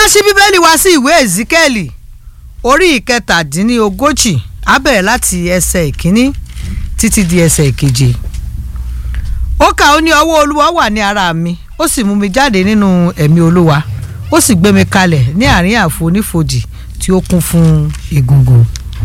ṣí bíbélì wá sí ìwé Èzíkẹ́ẹ̀lì orí ìkẹtàdínlógójì á bẹ̀rẹ̀ láti ẹsẹ̀ ìkíní títí di ẹsẹ̀ ìkeje ó kà ó ní ọwọ́ olúwa wà ní ara mi ó sì mú mi jáde nínú ẹ̀mí olúwa ó sì gbé mi kalẹ̀ ní àárín àfonífojì tí ó kún fún egungun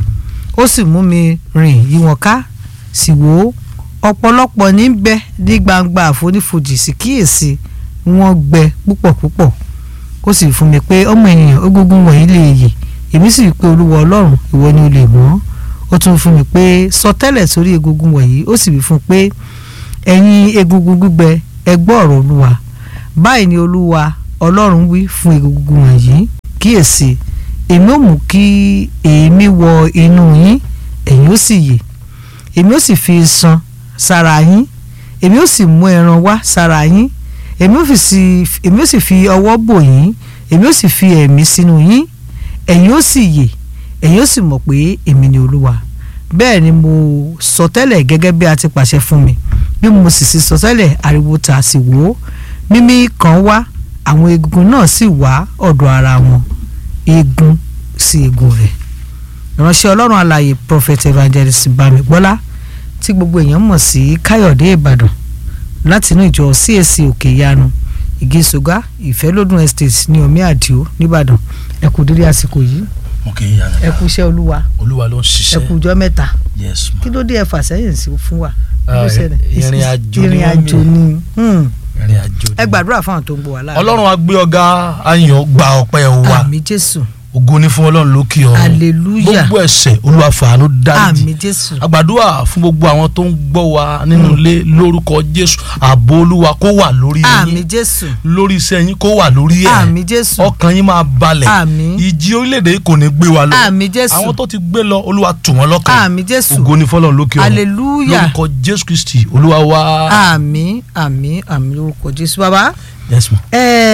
ó sì mú mi rìn yí wọn ká sì wò ó ọ̀pọ̀lọpọ̀ ní bẹ ní gbangba àfonífojì sì kíyèsí wọ́n gbẹ púpọ̀ púpọ̀ ó sì fún mi pé ọmọ ènìyàn egungun wọ̀nyí lè yè èmi sì rí pé olúwa ọlọ́run ìwọ ni o lè mọ̀ ó tún fún mi pé sọtẹ́lẹ̀ sórí egungun wọ̀nyí ó sì wí fún pé ẹ̀yin egungun gbígbẹ ẹ gbọ́ ọ̀rọ̀ olúwa báyìí ni olúwa ọlọ́run wí fún egungun wọ̀nyí kíyèsí èmi ó mú kí èémí wọ inú yín ẹ̀yin ó sì yè èmi ó sì fi iṣan sára yín èmi ó sì mú ẹran wá sára yín èmi ó sì èmi ó sì fi ọwọ́ bò yín èmi ó sì fi ẹ̀mí sínú yín ẹ̀yin ó sì yè ẹ̀yin ó sì mọ̀ pé èmi ni olúwa bẹ́ẹ̀ ni mo sọ tẹ́lẹ̀ gẹ́gẹ́ bí a ti pàṣẹ fún mi bí mo sì sì sọ tẹ́lẹ̀ ariwo ta sì wò ó mímí kan wá àwọn egungun náà sì wá ọ̀dọ̀ ara wọn eegun sí eegun rẹ̀ ìránṣẹ́ ọlọ́run alààyè prophet evangelist bámigbọ́lá tí gbogbo èèyàn mọ̀ sí káyọ̀dé ìbàdàn látinú ìjọ CAC òkè ìyanu ìgéṣogá ìfẹ́lódùn estate ní omi àdìo nìbàdàn ẹ kú dédé àsìkò yìí òkè ìyanu ẹ kú iṣẹ́ olúwa olúwa ló ń ẹ ṣiṣẹ́ kú ọjọ́ mẹ́ta yes ma kí ló dé ẹ fà sẹ́yìn sí fún wa kí ló Ah, ṣẹlẹ̀? ìrìn àjò ni ìrìn wọ́n àjò mì. ni hmm. ìrìn àjò ni. ẹ gbàdúrà fáwọn tó ń gbọ́ wa láàrin ọlọ́run á gbé ọ̀gá ayàn gba ọpẹ́ wa àmì jésù ògo ni fún ọlọ́run lókè ọ̀run hallelujah gbogbo ẹ̀ṣẹ̀ olúwa fàánú dáríjì àmì jésù àgbàdua fún gbogbo àwọn tó ń gbọ́ wa nínú ilé lórúkọ jésù ààbò olúwa kó wà lórí àmì yín jésù lórí iṣẹ́ yín kó wà lórí ẹ̀ àmì jésù ọkàn yín máa balẹ̀ Àmín. ìjì orílẹ̀-èdè yìí kò ní gbé wa lọ àmì jésù àwọn tó ti gbé lọ olúwa tù wọ́n lọ́kàn àmì jésù ògo ni fọlọ́run lókè ọ̀run hallelujah lórúkọ jésù kristi olúwa wa. àmì àmì àmì lórúkọ jésù bàbá yes ma.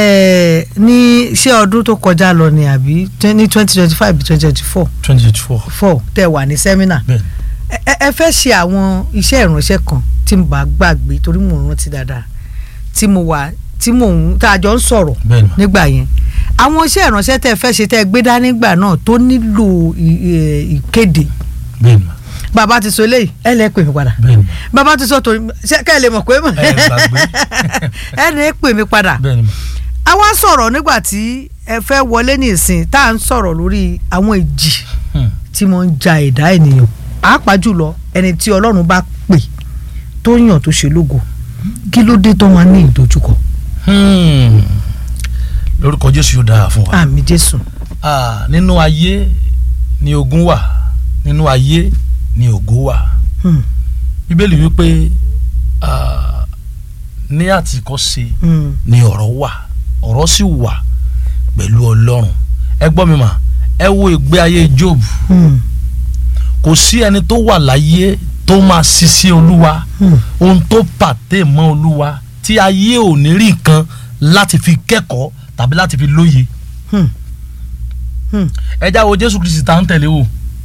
ẹ ní ṣé ọdún tó kọjá lọ ni àbí twen- ní twenty twenty five twenty twenty four twenty twenty four. four tẹ wà ní sẹ́mínà bẹ́ẹ̀ ẹ ẹ- ẹ fẹ́ ṣe àwọn iṣẹ́ ìránṣẹ́ kan tí mo bá gbàgbé torí mo rántí dáadáa tí mo wà tí mo ń tá a jọ ń sọ̀rọ̀ bẹ́ẹ̀ ma. nígbà yẹn àwọn iṣẹ́ ìránṣẹ́ tẹ́ ẹ fẹ́ ṣe tẹ́ ẹ gbé dání nígbà náà tó nílò ì- ì- ìkéde bẹ́ẹ̀ ma. bàbá ti sọ eléyìí ẹ lẹ́ pè mí padà bẹ́ẹ̀ ma. bàbá ti sọ torí ṣé kẹ́ ẹ lè mọ̀ pé mọ̀ ẹ gbàgbé. ẹ lè pè mí padà bẹ́ẹ̀ ni ma. a wá sọ̀rọ̀ nígbà tí ẹ fẹ́ wọlé ní ìsìn tá à ń sọ̀rọ̀ lórí àwọn ìjì Hmm. tí mo ń ja ẹ̀dá ènìyàn pàápàá jùlọ ẹni tí ọlọ́run bá pè tó yàn tó ṣe lógo kí ló dé tó máa ní ìdojúkọ Hmm. lórúkọ jésù yóò dára fún wa. àmì jésù Ah, nínú ayé ni ogun wà nínú ayé ni ògo wà Hmm, bíbélì wípé ah, ní àtìkọ́ṣe hmm, ni ọ̀rọ̀ wà ọ̀rọ̀ sì wà pẹ̀lú ọlọ́run ẹ gbọ́ mi mà ẹ wo ìgbé ayé job hmm, kò sí ẹni tó wà láyé tó máa ṣiṣẹ́ olúwa hmm. ohun tó pàtẹ́ mọ́ olúwa tí ayé ò ní rí nǹkan láti fi kẹ́kọ̀ọ́ tàbí láti fi lóye Hmm. Hmm. ẹ já wo jésù kristi tá ń tẹ̀lé o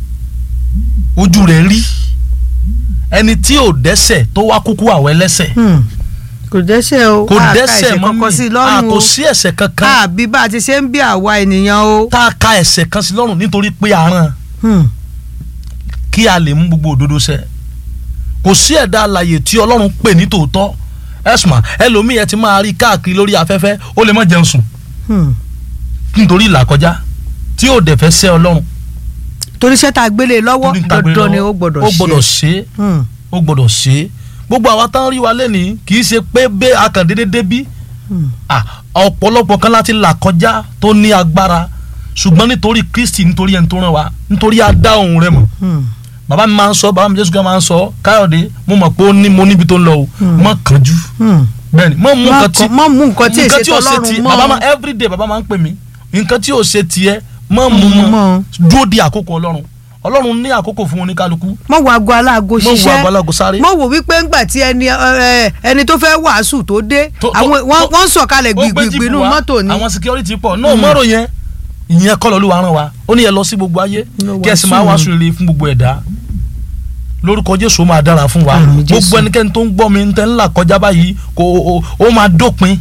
ojú rẹ̀ rí ẹni tí ò dẹ́ṣẹ̀ tó wá kúkú àwọ̀ ẹlẹ́ṣẹ̀ Hmm. kò dẹ́ṣẹ̀ o kò a ka dẹ́ṣẹ̀ ẹ̀ṣẹ̀ mọ́ kankan sí mi lọ́rùn kò o sí ẹ̀ṣẹ̀ kankan àbí bá a ti ṣe ń bí àwa ènìyàn o. tá a ka ẹ̀ṣẹ̀ kan sí lọ́rùn nítorí pé a rán Hmm, kí a lè mú gbogbo òdodo ṣẹ kò sí ẹ̀dá alààyè tí ọlọ́run pè ní tòótọ́ ẹ̀sùn ẹlòmíì ẹ ti máa rí káàkiri lórí afẹ́fẹ́ ó lè má jẹun sùn hmm. nítorí ìlàkọjá tí ò dẹ̀ fẹ́ sẹ́ ọlọ́run torí iṣẹ́ tá a gbélé lọ́wọ́ torí ń tagbé dandan ni lọ́wọ́. ó gbọ́dọ̀ ó ṣe gbọ́dọ̀ ṣe é Hmm, ó gbọ́dọ̀ ṣe é gbogbo àwa tán rí wa lẹ́nìí kì í ṣe pé bẹ́ẹ̀ akàndéédé débí hmm. Ah, ọ̀pọ̀lọpọ̀ kan láti là kọjá tó ní agbára ṣùgbọ́n nítorí Kristi nítorí ẹni tó rán wa nítorí a dá ohùn rẹ̀ mọ̀ Hmm. bàbá mi máa ń sọ bàbá mi Jésù kan máa ń sọ Káyọ̀dé mo mọ̀ pé ó ní mo níbi tó ń lọ o Hmm. mọ̀ kánjú Hmm. bẹ́ẹ̀ni mọ̀ mú Má nǹkan tí kàn- má mú nǹkan tí èsè ò ṣe tọlọ́run tiẹ̀ mọ́. bàbá máa everyday bàbá máa ń pè mí nǹkan tí ò ṣe tiẹ̀ mọ̀ mú Mú mọ́ mọ́. dúró di àkókò Ọlọ́run Ọlọ́run ní àkókò fún oníkálukú mọ wo aago aláago mọ̀ wọ ṣiṣẹ́ àgbàlagbò sáré mọ wò wípé ńgbà tí ẹni ẹ, ẹni tó fẹ́ wàásù tó dé tó- àwọn tó- wọ́n wọ́n ń sọ̀kalẹ̀ ó gbé gbìgbìgbì jíìpù inú wá, mọ́tò ni àwọn security pọ̀ náà mọ́rò yẹn ìyẹn kọ́ lọ́lúwa rán wa ó ní ẹ lọ sí gbogbo ayé Lọ kí ẹ sì wàásù máa ni. wàásù rere fún gbogbo ẹ̀dá lórúkọ Jésù ó máa dára fún wa Àmín Jésù. gbogbo ẹnikẹ́ni tó ń gbọ́ mi ń tẹ́ ńlá kọjá báyìí kò ó- ó máa dópin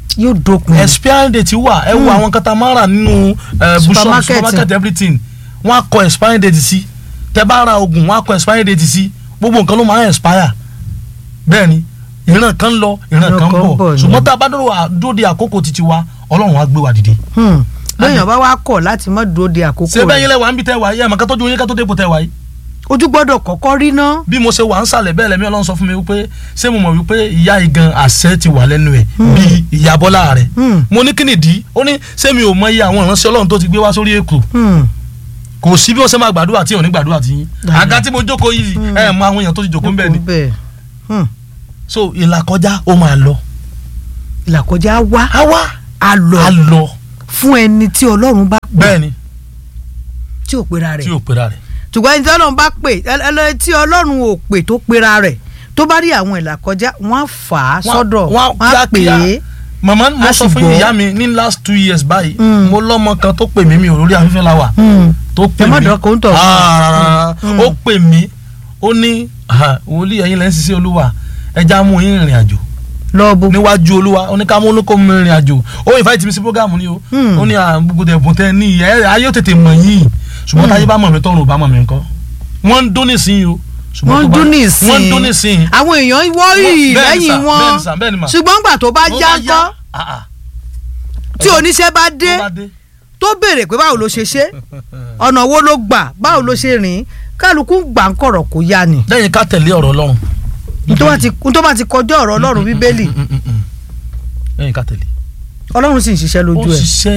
yóò dópin expiring date wà ẹ wo àwọn kata máa ń rà nínú eh, bushop Supermarket. supermarket everything wọ́n á kọ expiring date sí tẹ bá ra oògùn wọ́n á kọ expiring date sí gbogbo nǹkan ló máa ń expire bẹ́ẹ̀ ni ìran kan lọ ìran Ìran kan kan bọ̀ bọ̀ ni. ṣùgbọ́n tá a bá dúró à- dúró de àkókò títí wa ọlọ́run á gbé wa dìde. Hmm. lóyìn bá wá kọ̀ láti má dúró de àkókò ṣé bẹ́ẹ̀ yín rẹ̀ lẹ́wà ń bí tẹ́ wà yìí ẹ̀mọ̀ ká tọ́jú yín ká tó dépò tẹ́ wà yìí. ojú gbọ́dọ̀ kọ́kọ́ rí ná bí mo ṣe wà ń sàlẹ̀ bẹ́ẹ̀ lẹ́mí ọlọ́run sọ fún mi wípé ṣé mo mọ̀ wípé ìyá igan àṣẹ ti wà lẹ́nu ẹ̀ bíi ìyá bọ́lá rẹ̀ Hmm. mo ní kí nìdí ó ní ṣé mi ò mọ iye àwọn ìránṣẹ́ ọlọ́run tó ti gbé wá sórí èkó Hmm. kò sí bí wọ́n ṣe máa gbàdúrà tí ò ní gbàdúrà tí yín Dáadáa. àga tí mo jókòó yìí ẹ mọ àwọn èèyàn tó ti jókòó ń bẹ̀ ni bẹ́ẹ̀ Hmm. so ìlàkọjá ó máa lọ ìlàkọjá wá á wá a lọ á lọ fún ẹni tí ọlọ́run bá pè bẹ́ẹ̀ ni tí ò pera rẹ̀ tí ò pera rẹ̀ ṣùgbọ́n ẹni tí ọlọ́run bá pè ẹlẹ́ni tí ọlọ́run ò pè tó pera rẹ̀ tó bá rí àwọn ìlàkọjá wọ́n á fà á Wọ́n- sọ́dọ̀ wọ́n á wọ́n á pè kíákíá. é màmá mo A sọ sì fún gbọ́. ìyá mi ní last two years báyìí Mm. mo lọ́mọ kan tó pè mí mi ò lórí afẹ́fẹ́ la wà tó pè Ẹ má mí dán kó ń tọ̀. Ah, Mm. ó pè mí ó ní ah, wòlíì ẹ̀yin lẹ́yìn ṣiṣẹ́ olúwa ẹja mú yín rìnrìn àjò lọ́ọ̀bù níwájú olúwa ó ní ká mú olóko mi rìnrìn àjò ó invite mi sí programu ni o Mm. ó ní ah, gbogbo ẹ̀bùn tẹ ní ẹ ayé ó tètè mọ̀ yín ṣùgbọ́n Mm. táyé bá mọ̀ mí tọrùn ò bá mọ̀ mí nǹkan wọ́n ń dún nísìnyí o ṣùgbọ́n wọ́n tó ń bá- dún nísìn wọ́n ń dún nísìnyí àwọn èèyàn wọ́ọ̀rì Bẹ́ẹ̀ ni lẹ́yìn sà, wọn bẹ́ẹ̀ ni sà, bẹ́ẹ̀ ni mà. ṣùgbọ́n gbà tó bá Tó já bá ńkọ́ ah, ah, tí oníṣẹ́ bá dé tó bá dé tó béèrè pé báwo ló ṣe ṣe ọ̀nà wo ló gbà báwo ló ṣe rìn kálukú gbà ń kọ̀rọ̀ kó yá ni lẹ́yìn ká tẹ̀lé ọ̀rọ̀ ọlọ́run tó bá ti tó bá ti kọjá ọ̀rọ̀ ọlọ́run bíbélì Mm, mm, mm. lẹ́yìn ká tẹ̀lé ọlọ́run sì ń ṣiṣẹ́ ó lójú ẹ̀ ṣiṣẹ́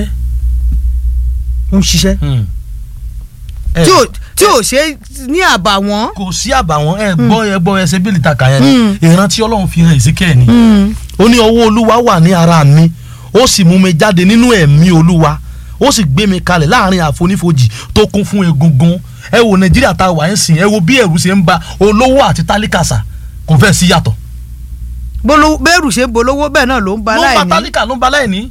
ń ṣiṣẹ́ mm. ẹ, tí ò tí ò ṣe ní àbàwọ́n kò sí àbàwọ́n ẹ gbọ́ ẹ gbọ́ ẹsẹ̀ bíi ìtàkà yẹn Mm. ni ìrántí ọlọ́run fi hàn Ezekiel ni ó ní ọwọ́ olúwa wà ní ara mi ó sì mú mi jáde nínú ẹ̀mí olúwa ó sì gbé mi kalẹ̀ láàrin àfonífojì tó kún fún egungun ẹ wo nàìjíríà tá a wà ń sìn ẹ wo bí ẹ̀rù ṣe ń ba olówó àti tálíkàsà kò fẹ́ sí yàtọ̀ bólówó bẹ́ẹ̀rù ṣe ń bolówó bẹ́ẹ̀ náà ló ń ba ló ń ba láìní tálíkà ló ń ba láìní.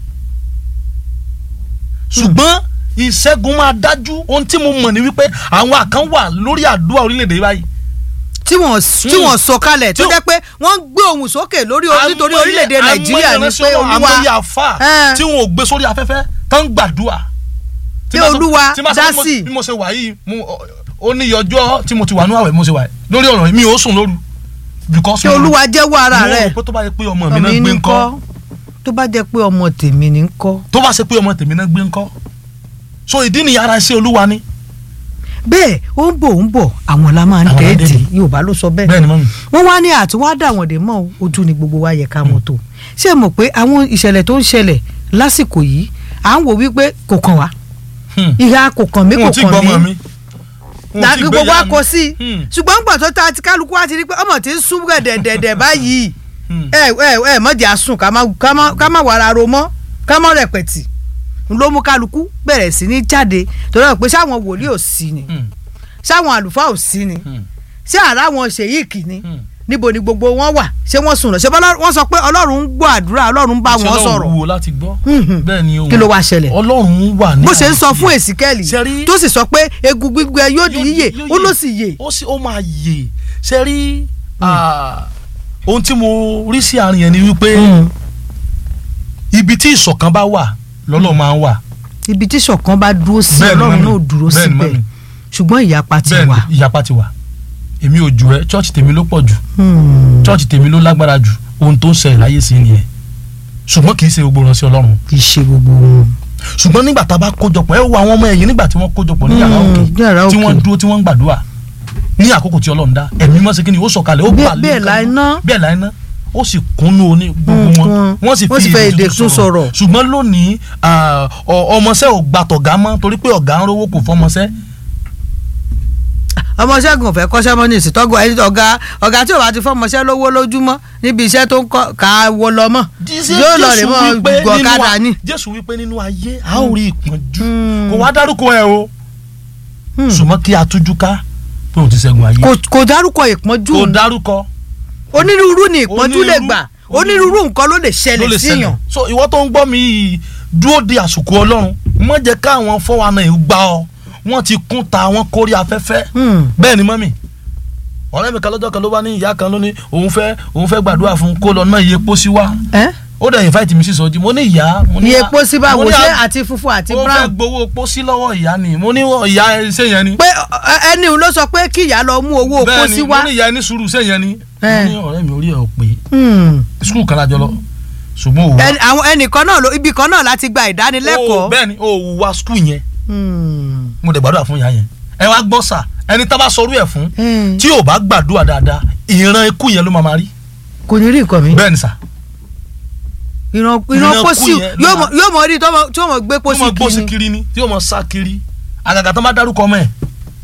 ṣùgbọ́n ìṣẹ́gun máa dájú ohun tí mo mọ̀ ni wípé àwọn àkàn wà lórí àdúrà orílẹ̀-èdè yìí báyìí tí wọ́n tí wọ́n sọ kalẹ̀ tó Tí ó- jẹ́ pé wọ́n ń gbé ohùn sókè lórí nítorí Àìmọye- orílẹ̀-èdè nàìjíríà àìmọye ni ìránṣẹ́ pé Ọlọ́run, olúwa àìmọye àfà Ẹ́n. tí wọn ò gbé sórí afẹ́fẹ́ tó ń gbàdúrà. Tí Pé bá sọ- Olúwa tí bá sọ dá bí mo- sí. bí mo ṣe wà yìí mo- ó ní ọjọ́ tí mo ti wà ní àwẹ̀ mo ṣe wà yìí lórí ọ̀rọ̀ yìí mi ò sùn lóru. because kí mo- olúwa jẹ́wọ́ ara mo rẹ̀ rò pé tó bá yẹ pé ọmọ mi ọmọ náà mi gbé ní ńkọ́ kọ́ tó bá jẹ́ pé ọmọ tèmi ní kọ́ tó bá ṣe pé ọmọ tèmi náà gbé ńkọ́ so ìdí nìyí ara iṣẹ́ olúwa ni. bẹ́ẹ̀ ó ń bọ̀ ó ń bọ̀ àwọn la máa ń Àwọn tẹ́ẹ̀tì adẹ́ni. yorùbá ló sọ bẹ́ẹ̀ bẹ́ẹ̀ ni mọ́mi. wọ́n wá ní àtiwádà àwọn dè mọ́ ojú ni gbogbo wa yẹ ká mọ̀ tó ṣé ẹ mọ̀ pé àwọn ìṣẹ̀lẹ̀ tó ń ṣẹlẹ̀ lásìkò yìí à ń wò wípé kò kàn wá Hmm. ìhà kò kàn mí wọn kò ò tí gbọ́ kàn ọmọ mí mi. Wọn ò dàbí tí gbé gbogbo ìyá wa mi. kò sí Hmm. ṣùgbọ́n gbà tó ta ti kálukú wa ti rí pé ọmọ tí ń sún gẹ̀dẹ̀dẹ̀dẹ̀ báyìí Hmm. ẹ ẹ ẹ mọ̀jẹ̀ àsùn ká má ká má ká má wàrà ro mọ́ ká má rẹpẹ̀tì ló mú kálukú bẹ̀rẹ̀ sí ní jáde torí wọn pé sáwọn wòlíì ò sí ni Hmm. sáwọn àlùfáà ò sí ni Hmm. ṣé àrà wọn ṣèyíkì ni Hmm. níbo ni gbogbo wọn wà ṣé wọ́n sùn lọ ṣé bọ́lá- wọ́n sọ pé ọlọ́run ń gbọ́ àdúrà ọlọ́run ń bá Ṣé wọn Ọlọ́run sọ̀rọ̀ wúwo láti gbọ́ Mhm. bẹ́ẹ̀ ni ohun kí ló wá ṣẹlẹ̀ ọlọ́run wà ní bó ṣe ń sọ àyè. fún èsìkẹ́lì Ṣe rí- tó sì sọ pé egun gbígbẹ yóò di Yóò yíyè yóò ó ló sì yè ó sì ó máa yè ṣe rí ah, ohun tí mo rí sí àárín yẹn ni wípé ibi tí ìṣọ̀kan bá wà lọ́lọ́ máa ń wà ibi tí ṣọ̀kan bá dúró sí Bẹ́ẹ̀ ni, ọlọ́run mọ́mì. náà dúró Bẹ́ẹ̀ ni, síbẹ̀ mọ́mì. ṣùgbọ́n ìyapa ti bẹ́ẹ̀ wà. ni ìyapa ti wà èmi ò jù ẹ́ chọ́ọ̀chì tèmi ló pọ̀ jù Hmm. chọ́ọ̀chì tèmi ló lágbára jù ohun tó ń ṣẹlẹ̀ láyé sí nìyẹn ṣùgbọ́n kì í ṣe gbogbo ìránṣẹ́ ọlọ́run kì í ṣe gbogbo wọn. ṣùgbọ́n nígbà tá a bá kójọpọ̀ ẹ wo àwọn ọmọ ẹ̀yìn nígbà tí wọ́n kójọpọ̀ ní yàrá Hmm, òkè yàrá tí òkè. wọ́n dúró tí wọ́n ń gbàdúrà ní àkókò tí ọlọ́run dá ẹ̀mí mọ́ sí kí ni ó sọ̀kalẹ̀ ó Bẹ́ẹ̀- bà lé bẹ́ẹ̀ nǹkan láì lọ. ná. bẹ́ẹ̀ láì ná ó sì kúnnú oní gbogbo Hmm, wọn wọn- wọ́n sì wọ́n sì fi fẹ́ èdè èdè tún sọ̀rọ̀. ṣùgbọ́n lónìí ah, ọ- ọmọọṣẹ́ ò gba tọ̀gá mọ́ torí pé ọ̀gá ń rówó kò fọmọṣẹ́ ọmọ ṣẹ́gun fẹ́ kọ́ṣẹ́ mọ́ ní ìsìtọ́gùn ẹni ọ̀gá ọ̀gá tí ò bá ti fọmọṣẹ́ lówó lójúmọ́ níbi iṣẹ́ tó ń kọ́ ká wọ lọ mọ́ yóò lọ rè Jésù mọ́ wípé nínú gbọ̀kadà a- ni. Jésù wípé nínú ayé a ó rí ìpọ́njú Hmm. kò wá dárúkọ ẹ o Hmm. ṣùgbọ́n kí a tújú ká pé òun ti ṣẹ́gun ayé kò kò dárúkọ ìpọ́njú kò dárúkọ onírúurú ni ìpọ́njú lè Onírúurú- gbà onírúurú nǹkan ló lè ló ṣẹlẹ̀ lè síyàn. ṣẹlẹ̀ so ìwọ tó ń gbọ́ mi yìí dúró de àsìkò ọlọ́run má jẹ́ káwọn fọwọ́ náà gbá ọ wọ́n ti kún ta wọ́n kórí afẹ́fẹ́ Hmm. bẹ́ẹ̀ ni mọ́mì ọ̀rẹ́ mi kan lọ́jọ́ kan ló bá ní ìyá kan ló ní òun fẹ́ òun fẹ́ gbàdúrà fún kó lọ ná iye pósí wá ẹ́ ó dẹ̀ invite mi sí sọjí mo ní ìyá mo ní iye epo sí báwo mo ní ṣé à- àti funfun àti ó fẹ́ brown gbowó pósí lọ́wọ́ ìyá ni mo ní ìyá ṣé yẹn ni pé ẹ- ẹni ló sọ pé kí ìyá lọ mú owó bẹ́ẹ̀ pósí ni wá mo ní ìyá ní sùúrù ṣé yẹn ni mo Eh. ní ọ̀rẹ́ mi orí ẹ̀ ò pé Hmm. skul kan lájọ lọ ṣùgbọ́n òwúwa Ẹni- àwọn ẹnìkan náà ló ibi kan náà láti gba ìdánilẹ́kọ̀ọ́. bẹ́ẹ̀ ni òwúwa skul yẹn Hmm. mo dẹ̀ gbàdúrà fún ìyá yẹn ẹ wá gbọ́ sà ẹni tá bá sọrú ẹ̀ fún Hmm. tí ò bá gbàdúrà dáadáa ìran ikú yẹn ló máa máa rí kò ní rí nǹkan mi. bẹ́ẹ̀ ni sà ìran ìran ìran kú pósí yẹn yóò ló mọ- yóò mọ rí tó mọ- tí ó mọ gbé tí ó mọ pósí gbósí kiri kiri ni tí ó mọ sá kiri àgàgà tó má dárúkọ ọmọ ẹ̀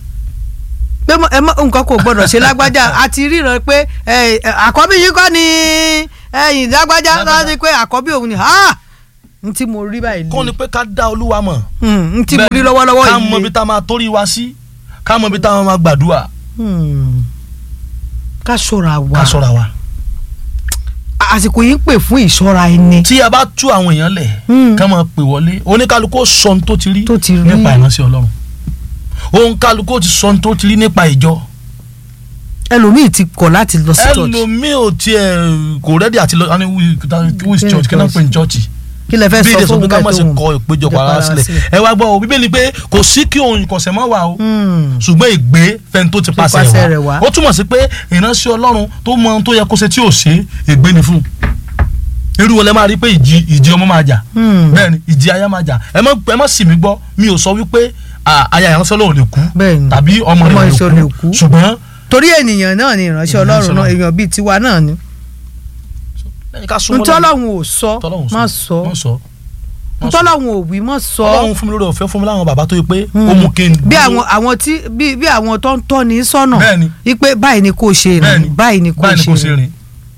pé mọ- ẹ mọ nǹkan kò gbọdọ̀ ṣe lágbájá àti ríran pé ẹ, ẹ, àkọ́bí yìí kọ́ ni ẹ̀yìn lágbájá Lágbájá. láti pé àkọ́bí òun ni ha n tí mo rí báyìí kó ni pé ká dá olúwa mọ̀ Hmm, n tí mo Bẹ́ẹ̀ rí ni, lọ́wọ́lọ́wọ́ ká yìí mọ ibi tá a máa torí wa sí ká mọ ibi tá a máa gbàdúrà Hmm. ká ṣọ́ra wa ká ṣọ́ra wa. àsìkò yìí ń pè fún ìṣọ́ra ẹni tí a bá tú àwọn èèyàn lẹ̀ Hmm. ká máa pè wọlé oníkálukú ó sọ ohun tó ti rí Tó ti rí. nípa ìránṣẹ́ ọlọ́run oníkálukú ó ti sọ ohun tó ti rí nípa ìjọ ẹlòmíì ti kọ̀ láti lọ sí church ẹlòmíì ò tiẹ̀ kò rẹ́dí àti lọ ní wíìs Kí ni church kí náà church? pè ní church kí lẹ fẹ́ bí sọ ìdè sọ fún pé ká má ṣe tóun kọ ìpéjọpọ̀ ìjọba ara ara sílẹ̀ sílẹ̀. ẹ wá gbọ́ o bíbélì pé kò sí kí òun ìkọ̀sẹ̀ mọ́ wà o Hmm. ṣùgbọ́n ìgbé fẹ́ni tó ti pàṣẹ pàṣẹ rẹ̀ wá wá. ó túmọ̀ sí pé ìránṣẹ́ ọlọ́run tó mọ ohun tó yẹ kó ṣe tí ò ṣe ègbé ni fún un irú wọlé máa rí pé ìjì ìjì ọmọ máa jà Hmm. bẹ́ẹ̀ ni ìjì aya máa jà ẹ má ẹ má sì mí gbọ́ mi ò sọ wípé à, aya ìránṣẹ́ ọlọ́run lè kú Bẹ́ẹ̀ ni. tàbí ọmọ Ọmọ rẹ̀ ìṣọ́ lè lè kú kú. ṣùgbọ́n torí ènìyàn náà ni ìránṣẹ́ Ìránṣẹ́ ọlọ́run náà Ọlọ́run. èèyàn bíi tiwa náà ni lẹ́yìn ká súnmọ́ ntọ́lọ́hún ò sọ tọ́lọ́hún má sọ má sọ má sọ. ntọ́lọ́hún ò wí má sọ ọlọ́run fún mi lórí ọ̀fẹ́ fún mi láwọn bàbá tó yẹ pé Hmm. ó mú kí n bí dúró. àwọn àwọn tí bí bí àwọn tó ń tọ́ ní sọ́nà Bẹ́ẹ̀ ni. wípé báyìí ni kò ṣe Bẹ́ẹ̀ ni. rìn báyìí ni kò báyìí ni kò ṣe ṣe rìn rìn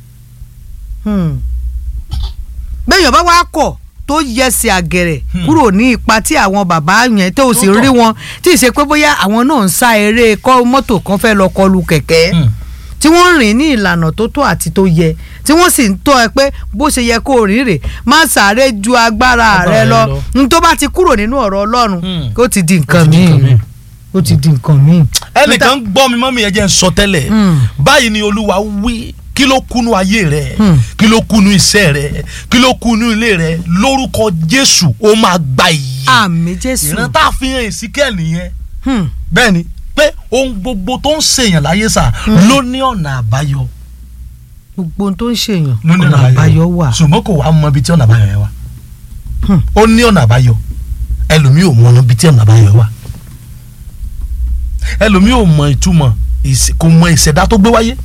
Hmm. béèyàn bá wá kọ̀ tó yẹsẹ̀ àgẹ̀rẹ̀ Hmm. kúrò ní ipa tí àwọn bàbá yẹn tó sì Tó tọ́. rí wọn tí ì ṣe pé bóyá àwọn náà ń sá eré kọ́ mọ́tò kan fẹ́ lọ kọlu kẹ̀kẹ́ Hmm. tí wọ́n rìn ní ìlànà tó tọ́ àti tó yẹ tí wọ́n sì ń tọ́ ẹ pé bó ṣe yẹ kó o rìn rè má sáré ju agbára Agbára rẹ rẹ lọ lọ. n tó bá ti kúrò nínú ọ̀rọ̀ Ọlọ́run Hmm. ó ti di nǹkan Ó ti di nǹkan míì míì. ó ti di nǹkan míì. ẹnìkan gbọ́ mi mọ́ mi ẹ jẹ́ n sọ tẹ́lẹ̀ Hmm. báyìí ni olúwa wí kí ló kúnú ayé rẹ Hmm. kí ló kúnú iṣẹ́ rẹ kí ló kúnú ilé rẹ lórúkọ jésù ó máa gba ìyè àmì Jésù ìran tá a fi hàn ìsíkẹ́ nìyẹn Hmm. bẹ́ẹ̀ ni pé ohun gbogbo tó ń ṣèyàn láyé sà ló ní ọ̀nà àbáyọ gbogbo ohun tó ń ṣèyàn ló ní ọ̀nà àbáyọ wà. ṣùgbọ́n kò wá mọ ibi tí ọ̀nà àbáyọ yẹn wà Hmm. ó ní ọ̀nà àbáyọ ẹlòmíì ò mọ ibi tí ọ̀nà àbáyọ wà ẹlòmíì ò mọ ìtumọ̀ ìṣe- kò mọ ìṣẹ̀dá tó gbé wáyé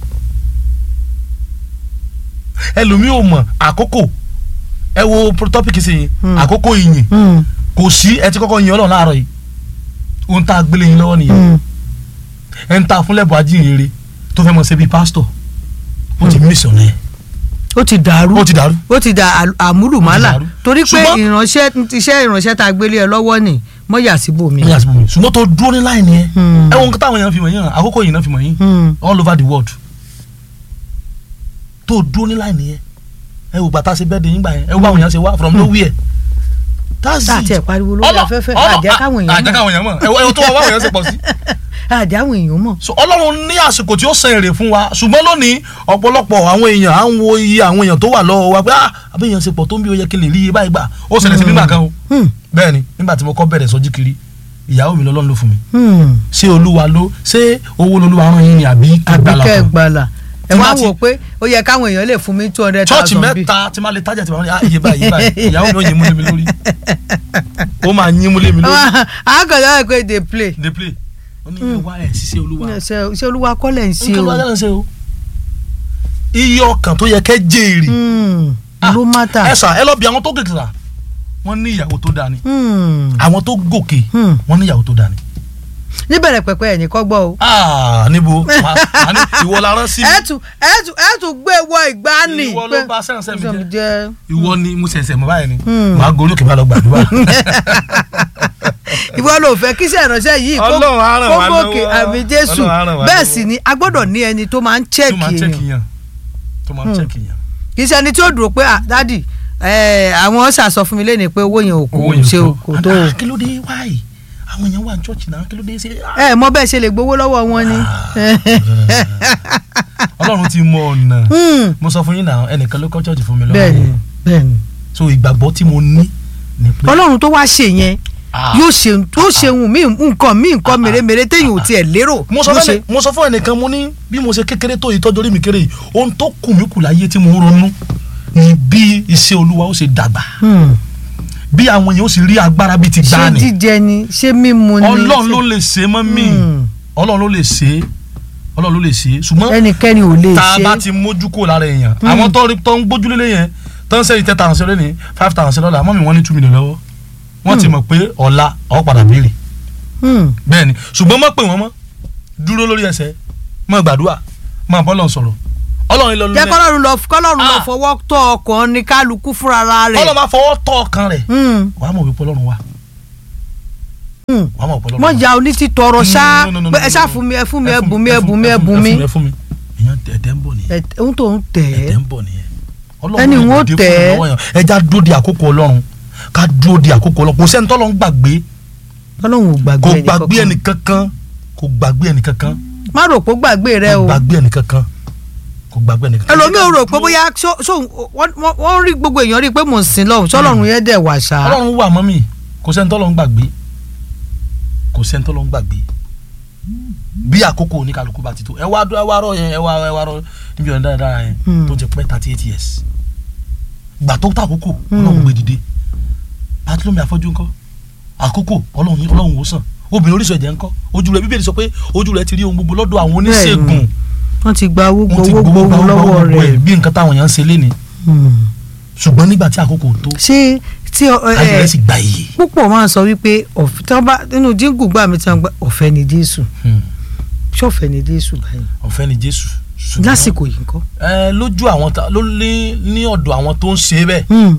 ẹlòmíì ò mọ àkókò ẹ wo tọ́pìkì sí yín Hmm. àkókò ìyìn Hmm. kò sí ẹ ti kọ́kọ́ yin ọlọ́run láàárọ̀ yìí ohun tá a gbélé yín lọ́wọ́ nìyẹn Hmm. ẹ ń ta fúnlẹ̀bù ajínrere tó fẹ́ mọ̀ ṣe bíi pásítọ̀ ó ti mísì ọ̀nà yẹn ó ti dàrú ó ti dàrú ó ti dà àlù- àmúlùmálà Ó ti dàrú. torí pé Ṣùgbọ́n- ìránṣẹ́ iṣẹ́ ìránṣẹ́ tá a gbélé ẹ lọ́wọ́ ni mọ́yà síbòmí. ní àsìkò mi ṣùgbọ́n tó dúró ní láì nìyẹn Hmm. ẹ wo nǹkan táwọn èèyàn fi mọ̀ yín hàn àkókò yìí náà fi mọ̀ yín Hmm. all over the world tó dúró ní láì nìyẹn ẹ wò gbàtà ṣe bẹ́ẹ̀ de yín gbà yẹn ẹ wò báwọn èèyàn ṣe wá from nowhere that's tá a it tiẹ̀ pariwo lórí Ọlọ́- afẹ́fẹ́ ọlọ́- àjẹ́ káwọn èèyàn àjẹ́ mọ̀ káwọn èèyàn mọ̀ ẹ wo- ẹ wo tó wà báwọn èèyàn ṣe pọ̀ sí àjẹ́ àwọn èèyàn mọ̀. so ọlọ́run ní àsìkò tí ó san èrè fún wa ṣùgbọ́n lónìí ọ̀pọ̀lọpọ̀ àwọn èèyàn à ń wo iye àwọn èèyàn tó wà lọ́wọ́ wa pé ah àbí èèyàn ṣe pọ̀ tó ń bí ó yẹ kí n lè rí iye báyìí gbà ó ṣẹlẹ̀ sí nígbà kan o Hmm. bẹ́ẹ̀ ni nígbà tí mo kọ́ bẹ̀rẹ̀ sọ́jí kiri ìyàwó mi lọ́lọ́run ló fún mi Hmm. ṣé olúwa ló ṣé owó lolúwa rán yín ni àbí àbí gbàlà kẹ́ ẹ kan gbàlà ẹ Tí wá bá ti- wò pé ó yẹ káwọn èèyàn lè fún mi two hundred chọ́ọ̀chì thousand bí. mẹ́ta tí máa lè tájà tí máa ní ah iye báyìí iye báyìí ìyàwó mi ó yín múlé mi lórí ó máa yín múlé mi lórí àgàdá ẹ̀ pé dey play dey play ó ní ìwà ẹ̀ ṣiṣẹ́ olúwa ṣe ṣe olúwa kọ́lẹ̀ ń ṣe nǹkan o ló wá ṣe o iye ọkàn tó yẹ kẹ́ jèrè Hmm. Ah, ló mátà. ẹ sà ẹ lọ bí àwọn tó gòkè sà wọ́n ní ìyàwó tó dáa ni Hmm. àwọn tó gòkè Hmm. wọ́n ní ìyàwó tó dáa ni. níbẹ̀rẹ̀ pẹ̀pẹ̀ ẹ̀ ní kọ́ gbọ́ o. Ah, níbo Màá- màá ní ìwọ la rán sí ẹ mi tún ẹ tún ẹ tún gbé wọ ìgbani. ìwọ ló bá sẹ́nsẹ́ mi jẹ́ jẹ́. ìwọ ni mo ṣẹ̀ṣẹ̀ mọ̀ báyìí ni Hmm. màá gorí òkè bá lọ gbàdúrà. ìwọ ló fẹ́ kí iṣẹ́ ìránṣẹ́ yìí kó Ọlọ́run á ràn kó wá gòkè lọ́wọ́. àmì jésù Ọlọ́run á ràn wá bẹ́ẹ̀ lọ́wọ́. sì ni a gbọ́dọ̀ ní ẹni tó máa ń tó máa ń chẹ́ẹ̀kì chẹ́kì èèyàn yàn tó máa ń Hmm. chẹ́kì yàn. kì í ṣe ẹni tí ó dúró pé ah dádì ẹ àwọn ṣàṣọ fún mi lẹ́nu pé owó yẹn ò kò owó yẹn ṣe tó. kò tó o. Ah, kí ló dé wáyé àwọn èèyàn wà ní church náà kí ló dé ṣe. ẹ mọ bẹ́ẹ̀ ṣe lè gbowó lọ́wọ́ wọn ni. ọlọ́run ti mọ ọ̀nà Hmm. mo sọ fún yín náà ẹnìkan ló kọ́ church fún mi lọ́wọ́ bẹ́ẹ̀ni bẹ́ẹ̀ni so ìgbàgbọ́ tí mo ní ni pé ọlọ́run tó wá ṣe yẹn Ah. yóò ṣe yóò ṣe ohun míì nǹkan míì nǹkan mèremère téèyàn ò tiẹ̀ lérò mo sọ ló fún ṣe. ẹni- mo sọ fún ẹnìkan mo ní bí mo ṣe kékeré tó yìí tọ́jú orí mi kéré yìí ohun tó kù mí kù láyé tí mo ń ronú ni bí iṣẹ́ olúwa ó ṣe dàgbà Hmm. bí àwọn èèyàn ó sì rí agbára bíi ti ṣé gbá ni jíjẹ ni ṣé mímu ni ọlọ́run ṣé- ló lè ṣe mọ́ mi Hmm. ọlọ́run ló lè ṣe ọlọ́run ló lè ṣe ṣùgbọ́n ẹnikẹ́ni ò lè tá a ṣe bá ti mójú kó lára èèyàn àwọn tó rí tó ń gbójúlé lé yẹn tó ń sẹ́yìn ten thousand lónìí five thousand lọ́la mọ́mí wọ́n ní two million lọ́wọ́ wọ́n ti mọ̀ pé ọ̀la ọ̀ padà béèrè Hmm. bẹ́ẹ̀ ni ṣùgbọ́n mọ̀ pé wọ́n mọ́ dúró lórí ẹsẹ̀ mọ̀ gbàdúrà mọ̀ bọ́lọ̀ sọ̀rọ̀ ọlọ́run lọ jẹ́ kọ́lọ́run lọ kọ́lọ́run lọ Ah. fọwọ́ tọ́ ọkàn ní kálukú fúnra rẹ̀. ọlọ́run máa fọwọ́ tọ́ ọkàn rẹ̀ Hmm. wàá mọ̀ wípé ọlọ́run wà Hmm. wàá mọ̀ wípé ọlọ́run mọ ja oní ti tọrọ ṣá No, no, no, no, pé ẹ no, ṣá no. fún mi ẹ fún mi Ẹ ẹ fún bùn mi ẹ bùn mi ẹ bùn mi ẹ fún mi èèyàn ẹ̀dẹ̀ ń bọ̀ nìyẹn ẹ ohun tó ń tẹ̀ ẹ̀dẹ̀ ẹ́ ń bọ̀ nìyẹn Ẹni lè wọn dìde tẹ̀ fún ẹ́. ìrànlọ́wọ́ yẹn. ẹja dúró di àkókò ọlọ́run ká dúró di àkókò ọlọ́run kò sẹ́ni tọ́lọ́ ń gbàgbé ọlọ́run ò gbàgbé kò ẹnì gbàgbé kankan. ẹnì kankan kò gbàgbé ẹnì kankan má rò pé ó gbàgbé rẹ kò o gbàgbé ẹnì kankan kò gbàgbé ẹnì kankan. ẹlòmíì ò rò pé bóyá ṣó ṣó wọ́n- wọ́n wọ́n rí gbogbo èèyàn rí i pé mò ń sin lọ́hùn ṣọlọ́run yẹn dẹ̀ wà ṣá. ọlọ́run wà mọ́mì kò sẹ́ni tọ́lọ́ ń gbàgbé kò sẹ́ni tọ́lọ́ ń gbàgbé bí àkókò oníkàlùkù bá ti tó ẹ wá ẹ wá rọ yẹn ẹ wá ẹ wá rọ níbi ọ̀nà dáradára yẹn Hmm. tó ti pẹ́ thirty eight years gbà tó tó àkókò Hmm. ọlọ́run gbé dìde pàtólómi àfọ́jú ńkọ́ àkókò ọlọ́run ọlọ́run wò sàn obìnrin oríṣi ẹ̀jẹ̀ ńkọ́ ojú rẹ̀ bíbélì sọ pé ojú rẹ̀ ti rí ohun gbogbo lọ́dọ̀ àwọn oníṣègùn wọ́n ti gba owó wọ́n ti gbowó gbowó gbowó lọ́wọ́ gbogbo ẹ̀ rẹ̀. bí nǹkan táwọn èèyàn ń ṣe léni Hmm. ṣùgbọ́n nígbà tí àkókò tó ṣé tí ọ- ẹ- ayé rẹ̀ sì gba iye. púpọ̀ máa ń sọ wípé ọ̀f- tí wọ́n bá nínú jíǹgù gbà mí tí wọ́n gbà ọ̀fẹ́ ni Jésù Hmm. ṣọ̀fẹ́ ni Jésù báyìí ọ̀fẹ́ ni Jésù. ṣùgbọ́n- lásìkò yìí ńkọ́. ẹ lójú àwọn ta ló ní ní ọ̀dọ̀ àwọn tó ń ṣe bẹ́ẹ̀ Hmm.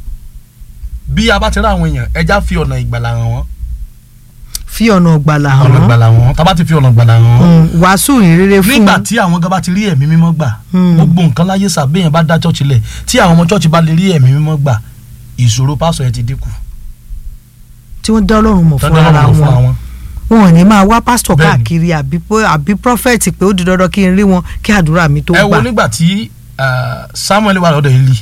bí a bá ti rí àwọn èèyàn ẹja fi ọ̀nà ìgbàlà hàn wọ́n fi ọ̀nà ọ̀gbàlà hàn ọ̀nà wọ́n ìgbàlà hàn wọ́n tá a bá ti fi ọ̀nà ìgbàlà hàn wọ́n. Hmm. wàásù ìrere fún nígbà tí àwọn gan bá ti rí ẹ̀mí mímọ́ gbà Hmm. gbogbo nǹkan láyé sàbẹ̀yẹn bá dá chọ́ọ̀chì lẹ̀ tí àwọn ọmọ chọ́ọ̀chì bá lè rí ẹ̀mí mímọ́ gbà ìṣòro pásọ̀ yẹn ti dínkù tí wọ́n dá Ọlọ́run mọ̀ fúnra tọ́jú ara ọlọ́run fúnra wọn wọn. wọn ò ní máa wá pásítọ̀ Bẹ́ẹ̀ni. káàkiri àbí pé- àbí prọfẹ̀tì pé ó di dandan kí n rí wọn kí àdúrà mi tó ẹ wo gbà nígbà tí ah, Samuel wà lọ́dọ̀ Eli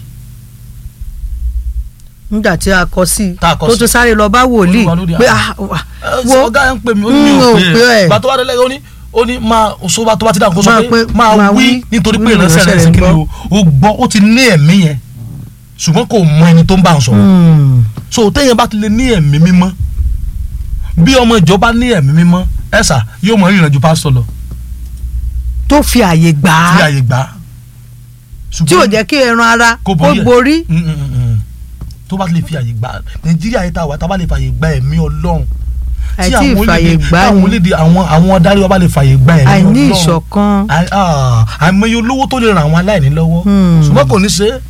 nígbà tí a kọ sí i Tá a kọ tó sí. tó sáré lọ bá wòlíì Olúwa lórí pé àwọn. ah, wà, ẹ, wo ọ̀gá yẹn ń pè mí ó ní Mm, mi ò ò pè pè é ẹ́. gbà tó wá délé ó ní ó ní máa sọ́ba tó bá ti dáhùn kó sọ Máa pé pé- máa máa wí wí, nítorí pé wí ìránṣẹ́ rẹ̀ sí kí ni o ó gbọ́ ó ti ní ẹ̀mí yẹn ṣùgbọ́n kò mọ ẹni tó ń bá ń sọ̀rọ̀ Hmm. so téèyàn bá ti lè ní ẹ̀mí mímọ́ bí ọmọ ìjọba ní ẹ̀mí mímọ́ ẹ̀sà yóò mọ ìrìnàjò pásítọ̀ lọ tó fi àyè gbà tí á àyè gbà á. tí ò jẹ́ kí ẹran ara Kó kó borí ẹ̀. borí Mm, mm, mm, mm. tó bá lè fi àyè gbà á. nàìjíríà yìí tá a wà tá a bá lè fàyè gba ẹ̀mí ọlọ́run àìtí àwọn ìfàyè orílẹ̀-èdè- gbà táwọn ni orílẹ̀-èdè àwọn àwọn adarí wa bá lè fàyè gba ẹ̀mí ọlọ́run àìní ìṣọ̀kan Àì- ah, àìmọye olówó tó lè ràn àwọn aláìní lọ́wọ́ Hmm. ṣùgbọ́n kò ní ṣe é.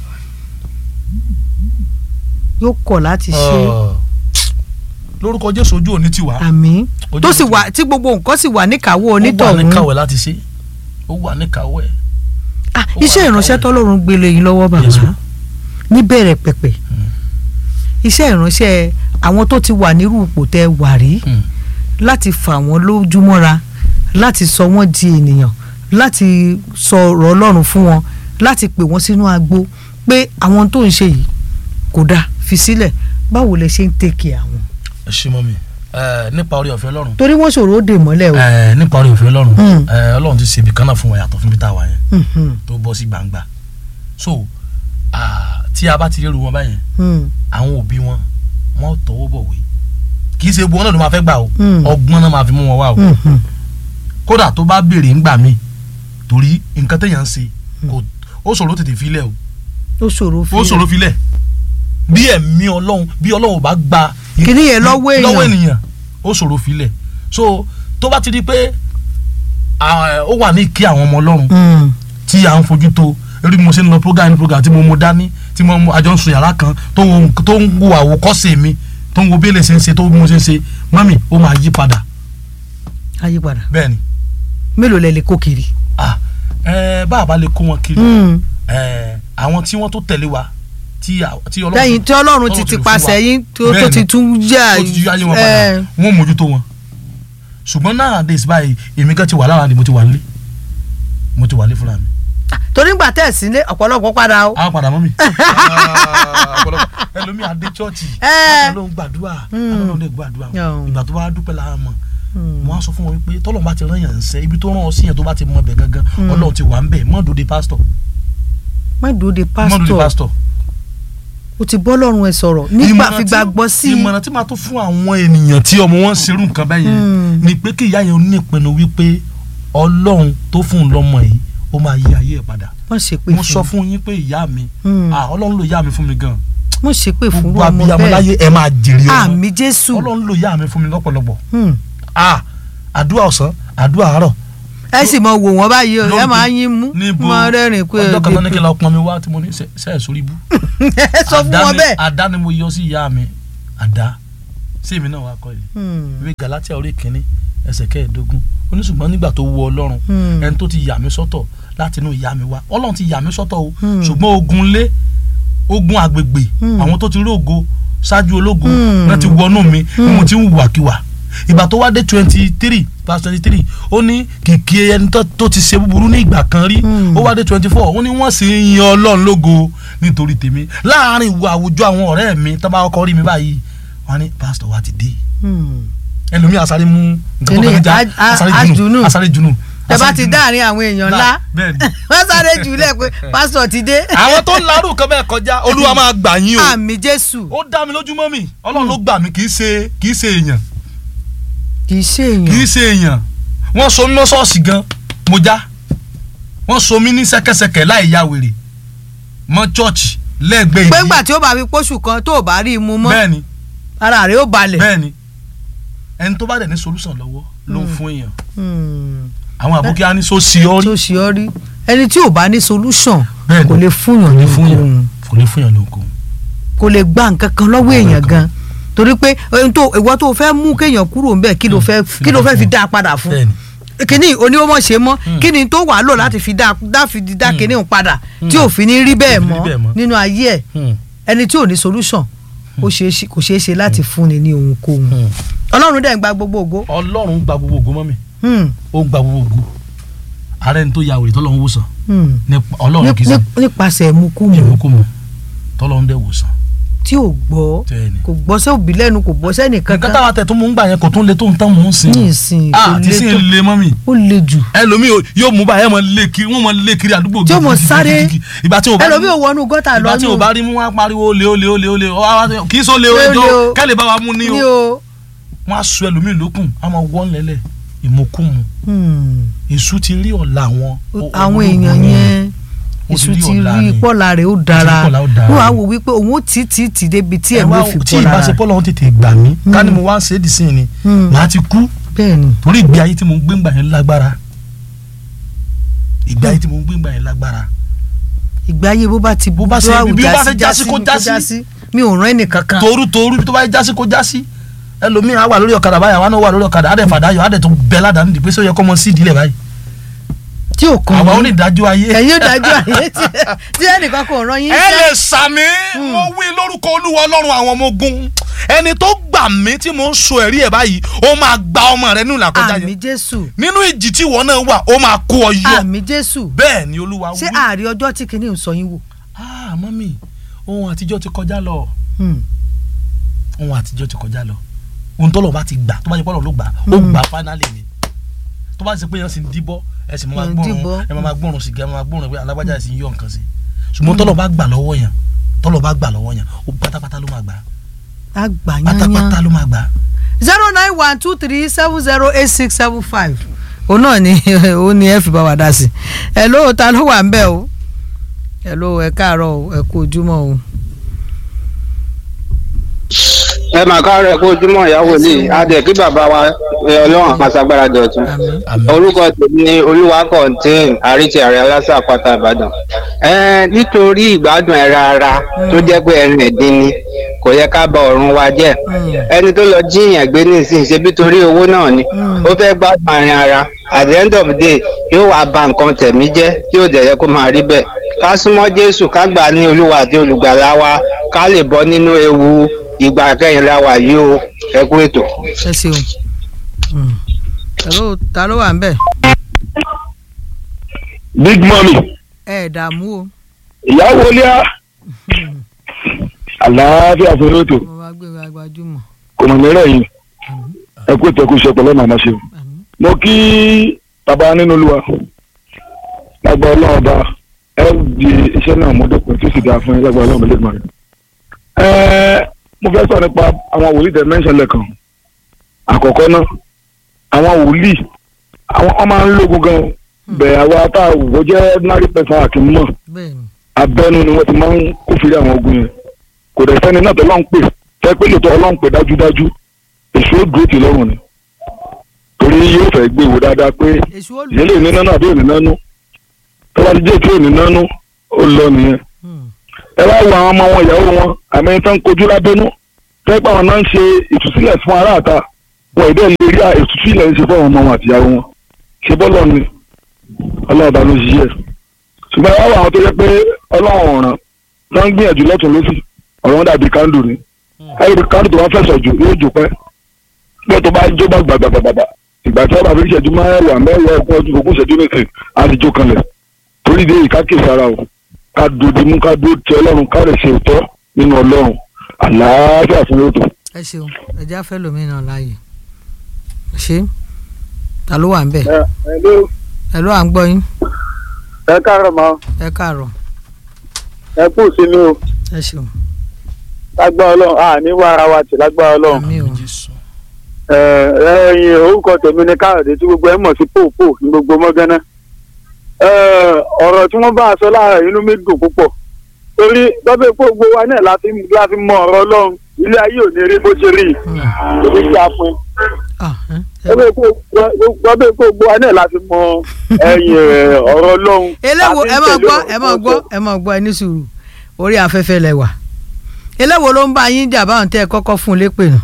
yóò kọ̀ láti ṣe Ah. lórúkọ jésù ojú òní ti wà àmì Ojú tó sì mi wà tí gbogbo nǹkan sì wà níkàáwọ́ ó wà ní onítọ̀hún káwẹ̀ láti ṣe ó wà ní káwẹ̀ Ah, ó wà iṣẹ́ ìránṣẹ́ níkàáwọ́. tọ́lọ́run gbélé yín lọ́wọ́ bàbá Yes, ma'am. níbẹ̀rẹ̀ pẹ̀pẹ̀ iṣẹ́ ìránṣẹ́ àwọn tó ti wà nírú ipò tẹ́ wà rí Hmm. láti fà wọ́n lójúmọ́ra láti sọ wọ́n di ènìyàn láti sọ ọ̀rọ̀ ọlọ́run fún wọn láti pè wọ́n sínú agbo pé àwọn tó ń ṣe yìí kò dáa fi sílẹ̀ báwo lẹ ṣe ń tẹ̀kẹ̀ àwọn. ẹ ṣe mọ́ mi ẹ nípa orí ọ̀fẹ́ ọlọ́run torí wọ́n ṣòro ó dè mọ́lẹ̀ o. ẹ nípa orí ọ̀fẹ́ ọlọ́run Hmm. ẹ ọlọ́run ti ṣe ibì kan náà fún wa yàtọ̀ fún ibi tá a wà yẹn Mhm, tó bọ́ sí gbangba so ah, tí a bá ti rérú wọn báyẹn mhm, àwọn òbí wọn wọn tọwọ́ bọ̀wé kì í ṣe gbogbo wọn náà ló máa fẹ́ gbà o Hmm. ọgbọ́n náà máa fi mú wọn wá o mhm. kódà tó bá béèrè ńgbà míì torí nǹkan téèyàn ń ṣe kò ó ṣòro tètè filẹ̀ o ó ṣòro fi ó ṣòro filẹ̀ bí ẹ̀mí ọlọ́run bí ọlọ́run ò bá gba Kíní yẹn lọ́wọ́ èèyàn. lọ́wọ́ ènìyàn ó ṣòro filẹ̀ so tó bá ti di pé ah, ó wà ní ìkí àwọn ọmọ ọlọ́run Mm, tí à ń fojú tó eré bí mo ṣe ń lọ program ní program tí mo mú dání tí mo mú àjọ ń sun yàrá kan tó ń wo tó ń wo àwòkọ́ṣe mi tó ń wo bí èlé ṣe ń ṣe tó bí mo ṣe ń ṣe mọ́mì ó máa yí padà àyípadà bẹ́ẹ̀ ni mélòó lẹ lè kó kiri. ah ẹ bá a bá lè kó wọn kiri Mm. ẹ àwọn tí wọ́n tó tẹ̀lé wa tí à- tí ọlọ́run lẹ́yìn tí ọlọ́run ti Ọlọ́run ti fún pàṣẹ wa. yín tó tó Bẹ́ẹ̀ni. ti tún jà tó ti yá ayé wọn ẹ, padà wọ́n mójútó wọn ṣùgbọ́n nowadays báyìí èmi gan ti wà lára ni mo ti wà nílé mo ti wà nílé fúnra mi torí gbà tẹ̀ sílé ọ̀pọ̀lọpọ̀ padà o. a padà mọ́ mi. ọ̀pọ̀lọpọ̀ ẹlòmíì adé chọ́ọ̀chì Ẹ. ló ń gbàdúrà Mm. ló ń gbàdúrà Yeah. ìgbà tó bá dúpẹ́ lára mọ̀ Hmm. mo á sọ fún wọn wípé tọ́lọ̀ bá ti rán yàn ń sẹ́ ibi tó rán ọ sí yẹn tó bá ti mọ bẹ̀ gangan ọlọ́run ti wà ń bẹ̀ mọ́ dòde pásítọ̀ má dúró de mọ́ dòde pásítọ̀ pásítọ̀. o ti bọ́ lọ́rùn ẹ sọ̀rọ̀ nígbà Ìmọ̀ràn fi tí- gbàgbọ́ sí i. ìmọ̀ràn tí màá tó fún àwọn ènìyàn tí ọmọ wọn ń serú nǹkan bẹ́ẹ̀ yẹn Mm. ni pé kí ìyá yẹn ní ìpinnu wípé ọlọ́run tó fún un lọ́mọ yìí ó máa yí ayé ẹ̀ padà wọ́n ṣe pé mo sọ fún fún yín pé ìyá mi Mm. ah, ọlọ́run ló yá mi fún mi gan wọ́n ṣe pé fún gbogbo ọmọ abiyamọ bẹ́ẹ̀ láyé ẹ máa jèrè ọmọ àmì jésù ọlọ́run ló yá mi fún mi lọ́pọ̀lọpọ̀ Hmm. ah àdúrà ọ̀sán àdúrà àárọ̀ ẹ sì mọ wò wọ́n báyìí o ẹ lórí máa yín mú níbo máa rẹ́rìn pé ọjọ́ kan tó ní kí n lọ pọn mi wá tí mo ní sẹ́ẹ̀ sórí ibú ẹ sọ fún Àdá wọn ni- bẹ́ẹ̀. àdá ni mo yọ sí ìyá mi àdá sí èmi náà wá kọ́ yìí Hmm. ìwé galatia orí kìíní ẹsẹ̀ kẹẹ̀ẹ́dógún ó ní ṣùgbọ́n nígbà tó wu ọlọ́run Hmm. ẹni tó ti yà mí sọ́tọ̀ láti inú ìyá mi wá ọlọ́run ti yà mí sọ́tọ̀ o Hmm. ṣùgbọ́n ogun lé ogun agbègbè Hmm. àwọn tó ti rí ògo ṣáájú ológo Hmm. náà ti wọnú mi bí mo ti ń wùwàkiwà ìgbà tó wá dé twenty three verse twenty three ó ní kìkì ẹni tó- tó ti ṣe búburú ní ìgbà kan rí Hmm. ó wá dé twenty four ó ní wọ́n sì ń yan ọlọ́run lógo nítorí tèmi láàárín ìwà àwùjọ àwọn ọ̀rẹ́ mi tó bá kọ́kọ́ rí mi báyìí wọ́n á ní pásítọ̀ wa ti dé Hmm. ẹlòmí asáré mú nǹkan tó Kíni, kàn já a- a- asáré ajunu. junu asáré junu. ẹ bá asáré ti junu. dáàrin àwọn èèyàn ńlá bẹ́ẹ̀ni. wọ́n sáré jùlẹ̀ pé pásítọ̀ ti dé. àwọn tó ń larú kan bẹ́ẹ̀ kọjá olúwa máa gbà yín o àmì jésù ó dá mi lójú mọ́ mi ọlọ́run ló gbà mí kì í ṣe kì í ṣe èèyàn kì í ṣe kì í èèyàn. ṣe èèyàn wọ́n so mí mọ́ ṣọ́ọ̀ṣì gan mo já wọ́n so mí ní ṣẹ́kẹ́ṣẹkẹ̀ láì ya wèrè mọ́ chọ́ọ̀chì lẹ́gbẹ̀ẹ́ pé ìdí ńgbà tí ó bá fi pósù kan tó o bá rí i mu mọ́ bẹ́ẹ̀ni ara rẹ̀ ó balẹ̀. bẹ́ẹ̀ni ẹni tó bá dẹ̀ ní solution lọ́wọ́ ló ń fún èèyàn Hmm. àwọn àbókí á ní so sí ọ rí tó ṣe ọ rí ẹni tí ò bá ní solution Bẹ́ẹ̀ni. kò lè fúnyàn kò lè fún lóhùn yàn kò lè fún yàn lóko. kò lè gba nǹkan kan lọ́wọ́ èèyàn gan torí pé ohun tó ìwọ tó fẹ́ mú kéèyàn kúrò ńbẹ̀ kí ló fẹ́ kí ló fẹ́ fi dá a padà fún bẹ́ẹ̀ni kíní oníwọ́mọ̀ ṣe mọ́ Mm. kíni tó wàá lò láti fi dá dá fi dá Mm. kíní òun padà Mm. tí ò fi ní rí bẹ́ẹ̀ Kò fi rí bẹ́ẹ̀ mọ́ mọ́. nínú ayé ẹ̀ Hmm. ẹni tí ò ní solution ó ṣeé ṣe- kò ṣeé ṣe láti fúnni ní ohunkóhun Hmm. ọlọ́run dẹ̀ ń gba gbogbo ògo ọlọ́run gba gbogbo ògo mọ́ mi Hmm. ó gba gbogbo ògo ààrẹ ni tó ya wèrè tọ́lọ́run wòsàn Hmm. nípa ọlọ́run kì í Ní- sàn ní- nípasẹ̀ mukumu ìmúkúmu tọ́lọ́run dẹ̀ wòsàn tí ò gbọ́ tẹ́ẹ̀ni. kò gbọ́ sẹ́ òbí lẹ́nu kò gbọ́ sẹ́nì nǹkan kankan táwa tẹ̀ tó mú ń gbà yẹn kò tún le tó ń tán mò ń sìn ní ìsìn kò ah ti lè sìn tó le mọ́ mi ó le jù ẹlòmíì yóò mú báyẹn mọ lé kiri wọ́n mọ lé kiri àdúgbò tí ó mọ̀ gidigidi, sáré gidigidi. ìgbà tí o bá ẹlòmíì ò wọnú gọ́tà ìgbà tí o lọ́nù bá rí mú wọn á pariwo olè olè olè olè ọ wá wá- kì í sọ olè Olè olè tó o. kẹ́lẹ̀ bá wa mú ní ní o o. wọ́n á sọ ẹlòmíì lókun á máa wọ́n lẹ́lẹ̀ ìmúkúmu Hmm. èṣù ti rí ọ̀la wọn àwọn èèyàn yẹn ó ti èṣù rí ti ọ̀la rí ni. pọ́lá rẹ̀ ó dára pọ́lá ó dára. wọ́n á wò wípé òun ó tì tì tì débi tí ẹ ẹ̀mí wá ò fi tí bọ́ lára ìbáṣepọ̀ lọ́wọ́ tètè gbà mí ká ní mo wá ń ṣe é dì sí ni Hmm. màá ti kú bẹ́ẹ̀ ni torí ìgbé ayé tí mo ń gbé ńgbà yẹn lágbára ìgbé ayé tí mo ń gbé ńgbà yẹn lágbára ìgbé ayé bó bá ti Bó bá ṣe- tó àwù bí ó bá ṣe jásí, jásí kó ni jásí. mi ò rán ẹnì kankan toru toru tó bá yẹ jásí kó jásí ẹlòmíì á wà lórí ọ̀kadà báyìí àwọn náà wà lórí ọ̀kadà á dẹ̀ fàdá yọ á dẹ̀ tó bẹ́ ládàá nídìí pé sọ yẹ kọ́ mọ sí ìdílé báyìí tí ò kàn àwa ó yín. ní ìdájọ́ ayé. ẹ̀yin ò dájú àyè tí tí ẹnìkan kò rán yín ẹ iṣẹ́. lè sàmì mo wí lórúkọ olúwa ọlọ́run àwọn ọmọ ogun ẹni tó gbà mí tí mo ń so ẹ̀rí ẹ̀ báyìí ó máa gba ọmọ rẹ nínú ìlàkọjá àmì yẹn jésù nínú ìjì tí ìwọ náà wà ó máa kó ọ yọ àmì jésù bẹ́ẹ̀ ni olúwa ṣé wí. ààrẹ ọjọ́ tí kìíní ń sọ yín wò. ah mọ́mì ohun àtijọ́ ti kọjá lọ Hmm. ohun àtijọ́ ti kọjá lọ ohun tọ́lọ̀ bá ti gbà tó bá ti pọ́lọ̀ ló gbà ó Mm. gbà fánálì ni tó bá ti ṣe pé yẹn sì ń díbọ́ ẹ sì máa Mm, gbọ́rùn díbọ́. ẹ máa gbọ́rùn sìgá ẹ máa gbọ́rùn pé alágbájá ẹ sì ń yọ nǹkan sí ṣùgbọ́n tọ́lọ̀ bá gbà lọ́wọ́ yẹn tọ́lọ̀ bá gbà lọ́wọ́ yẹn ó pátápátá ló máa gbà àgbà pátápátá yányán ló máa gbà. zero nine one two three seven zero eight six seven five òun náà ni òun ni ẹ fi bá wa dá sí ẹ ló ta ló wà ń bẹ̀ o ẹ ló ẹ káàárọ̀ o ẹ kú ojúmọ́ o. ẹ mà káàárọ̀ kó ojúmọ́ ìyàwó lè adẹ kí bàbá wa ẹ, ọlọ́run àpàṣàgbára dọ̀tun àmín orúkọ tèmi ni olúwa contain àríṣe àrẹ aláṣà àpáta ìbàdàn ẹ nítorí ìgbádùn ẹ rárá tó jẹ́ pé ẹrin ẹ̀dín ni kò yẹ ká bà ọ̀run wa jẹ́ Mm. ẹni tó lọ jíyàn gbé nísìnyí ṣe bí torí owó náà ni Mm. ó fẹ́ gbádùn àárín ara at the end of the day yóò wá ba nǹkan tẹ̀mí jẹ́ tí ò dẹ̀ yẹ kó máa rí bẹ́ẹ̀ ká súnmọ́ jésù ká gbà ní olúwa àti olùgbàlà wa ká lè bọ́ nínú ewu ìgbà kẹyìn la wà yìí o ẹ kú ètò. ẹ ṣeun Mm. ẹ ló ta ló wà ń bẹ̀ big mummy ẹ dààmú o ìyàwó ilé á àlàáfíà fún lóòótọ́ mo bá gbé wa gbajúmọ̀ kò mọ̀ nírẹ̀ yìí àmín ẹ kú ìtẹ́kù iṣẹ́ pẹ̀lú màmá ṣe. àmín mo kí bàbá nínú olúwa lágbà ọlọ́run ọba ẹ di iṣẹ́ náà mú dẹ́kun tí ó sì dáa fún yín lágbà ọlọ́run lẹ́gbọ̀n rẹ̀. ẹ mo fẹ́ sọ nípa àwọn wòlíì tẹ mẹ́sàn lẹ́kan àkọ́kọ́ náà àwọn wòlíì àwọn ọmọ máa ń lógun gan bẹ́ẹ̀ àwa tá a wò jẹ́ ordinary person àti mọ̀ bẹ́ẹ̀ ni abẹ́nu ni wọ́n ti máa ń kófìrí àwọn ogun yẹn kò dẹ̀ sẹ́ni náà tó lọ́n pè fẹ́ pé lóòótọ́ ọlọ́run pè dájúdájú èso ó dúró tì lọ́rùn ni torí yóò fẹ́ gbé ìwò dáadáa pé èṣù ó lù ìyẹn lè ní nánú àbí òní nánú tó bá ti jẹ́ tí òní nánú ó lọ nìyẹn Hmm. ẹ wá wo àwọn ọmọ wọn ìyàwó wọn àmì tán kojú lábẹ́nú fẹ́ pé àwọn náà ń ṣe ìtúsílẹ̀ fún aráàta wọn ìdẹ́ lè rí ìtúsílẹ̀ ń ṣe fún àwọn ọmọ wọn àtìyàwó wọn ṣe bọ́lọ̀ ni ọlọ́ọ̀bá ló ṣiṣẹ́ ṣùgbọ́n ẹ wá wo àwọn tó yẹ pé ọlọ́run ọ̀ràn tó ń gbìyànjú lọ́tún lọ́sì ọ̀rọ̀ wọn dàbí kándù ni ẹ̀rí kándù tó wá fẹ̀sọ̀ jù yóò jù pẹ́ bí tó bá jó bá gbàgbàgbàgbà ìgbà tí wọ́n bá fi ṣẹ́jú mẹ́wàá mẹ́wàá ọgbọ̀n ọdún ogún ṣẹ́jú nìkan á ti jó kanlẹ̀ torí ìdí èyí ká kè sára o ká dòdì mú ká dó ti ọlọ́run ká lè ṣe òótọ́ nínú ọlọ́run àlàáfíà fún lóòótọ́. ẹ ṣeun ẹjẹ afẹ lomi náà láàyè ṣé ta ló wà ń bẹ ẹ ló à ń gbọ́ yín ẹ káàárọ̀ mọ́ ẹ káàárọ̀ ẹ kú sínú o ẹ ṣeun lágbára ọlọ́run a ní wá ara wa tì lágbára ọlọ́run àmì o Jésù. ẹ ẹyin orúkọ tèmi ní káàdé tí gbogbo ẹ mọ̀ sí pòpò ní gbogbo mọ́gánná ẹ ọ̀rọ̀ tí wọ́n bá a sọ láàárọ̀ inú mi dùn púpọ̀ torí lọ́bẹ̀ pé gbogbo wa náà láti láti mọ ọ̀rọ̀ ọlọ́run ilé ayé ò ní rí bó ṣe rí ìdí tí a fún Ah, ẹ ẹ lọ́bẹ̀ pé lọ́bẹ̀ pé gbogbo wa náà láti mọ ẹ̀yìn ọ̀rọ̀ ọlọ́run eléwo láti ẹ máa tẹ̀lé gbọ́ ọ̀rọ̀ ẹ máa tó gbọ́ sọ. ẹ máa gbọ́ ẹ ní sùúrù orí afẹ́fẹ́ lẹ wà eléwo ló ń bá yín jà báwọn tẹ́ ẹ kọ́kọ́ fún un lépè nù.